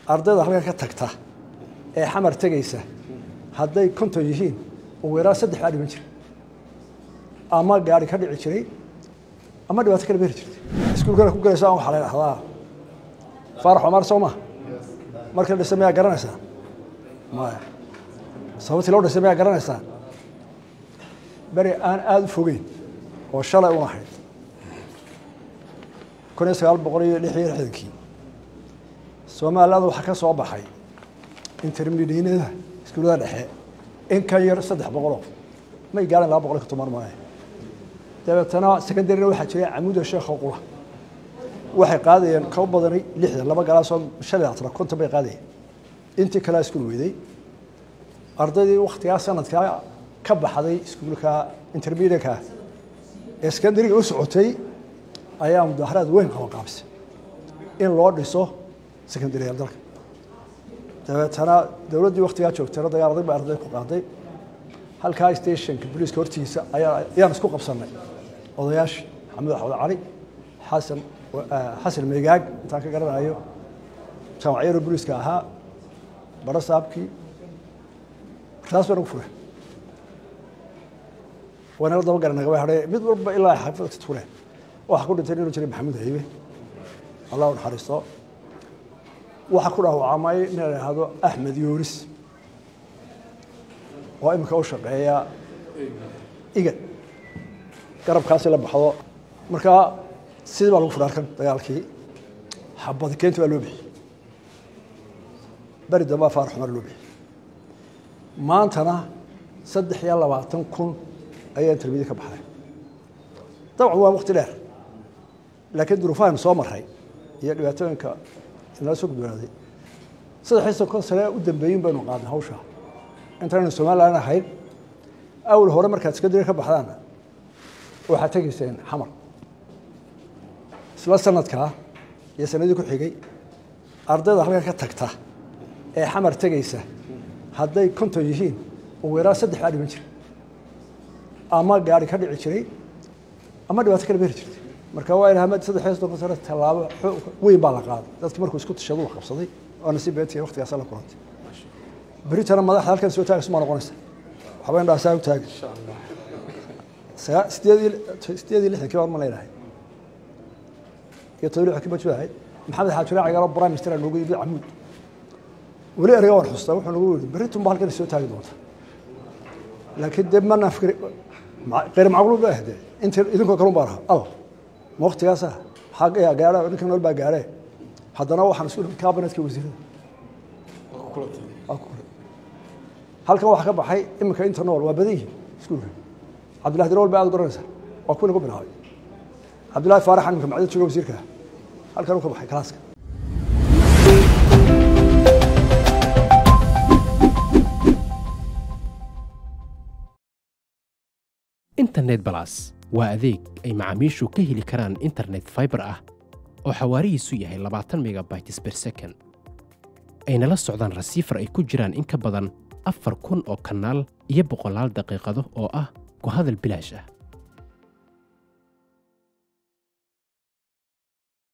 ardayda halkan ka tagta ee xamar tegaysa hadday konton yihiin ugu yaraan saddex baa dhiman jira ama gaari ka dhici jiray ama dhibaato kala beri jirtay iskuulkana ku galaysa an waxaa la dhahdaa faarax omar soo maha markii la dhisay mayaa garanaysaa maya sababtii loo dhisay mayaa garanaysaa beri aan aada u fogeyn oo shalay un ahayd kun iyo sagaal boqol iyo lix iyo lixdankii soomaalilada waxaa ka soo baxay intermediinada iskuullada dhexe in ka yar saddex boqoloo may gaarhan laba boqol iyo konton mar maahe dabeetana secondaryna waxaa jiray camuuda sheekha qula waxay qaadayeen kaba badanay lixdan laba galaasoo shan iyo labaatan konton bay qaadayeen intii kalea iskuul weyday ardaydii waktigaa sanadkaa ka baxday iskuulka intermediatka ee secondaryga u socotay ayaa mudaharaad weyn qabanqaabisay in loo dhiso secondaryal dalka dabeetana dowladdii waktigaa joogtayna dagaaladay ba arday ku qaaday halkaa stationka boliiska hortiisa ayaa ayaan isku qabsanay odayaashii maxamed axmed cali xasan xasan meegaag intaan ka garanayo jaamacyaro boliiska ahaa baro saabkii taas baa nagu fure waynala daba garanaga way hadhee mid walba ilaa xaafadka fure waxaa ku dhintay inuu jiray maxamuud haybe allah u naxariisto waxaa ku dhaawacamay nin la ihahdo axmed yoonis oo imika u shaqeeya igad garabkaasi la baxdo markaa sidii baa lagu fudhay arkan dagaalkii xabadi keenta baa loo bixiyey beri dambaa faarax xumar loo bixiyey maantana saddex iyo labaatan kun ayaa intermedi ka baxday dabcan waa wakti dheer laakiin duruufahaynu soo maray iyo dhibaatooyinka inala soo gudbanaaday saddexiy sonkon sane u dambeeyin baynu qaadnay hawsha intaynu somalilan ahayn awal hore markaad secondary ka baxdaana waxaad tegayseen xamar isla sanadkaa iyo sanadii ku xigay ardayda halkan ka tagta ee xamar tegaysa hadday konton yihiin ugu yaraan saddex baa dhiman jira ama gaari ka dhici jiray ama dhibaato kala beri jirtay marka waa ilaha saddex iyo soddon sano tallaabo weyn baa la qaaday dadki markuu isku tashadu wax qabsaday waana si beetiya waktigaasa la kulantay beritana madaxda halkan soo taagaysa maa noqonaysa waxba indhaha saa u taagay sideed sideed iyo lixdankii baan ma leedahay iyo todoba lixdankii baa joogahay maxamed xaajire cagaalo prime minister noogu yimid camuud weli ereyga waan xustaa wuxuu nagu yidhi berritun ba halkan soo taagi doonta laakiin dee mana fikri kayr macquul ba ahde inta idinkoo kalun baan ahaa al ma waktigaasa maxaa gaara ninkan nool baa gaaree haddana waxaan isku cabinetka wasiirada halkan waxaa ka baxay iminka inta nool waa badan yihin iskuulka cabdillahi dirawal ba aad u garanaysa waa kuwina ku bilaabay cabdillahi faaraxan iminka macdad jooga wasiirka halkan uu ka baxay kalaaska internet balas waa adeeg ay macaamiishu ka heli karaan internet faibar ah oo xawaarihiisu yahay labaatan megabytes ber second ayna la socdaan rasiifar ay ku jiraan in ka badan afar kun oo kanaal iyo boqolaal daqiiqado oo ah ku hadal bilaash ah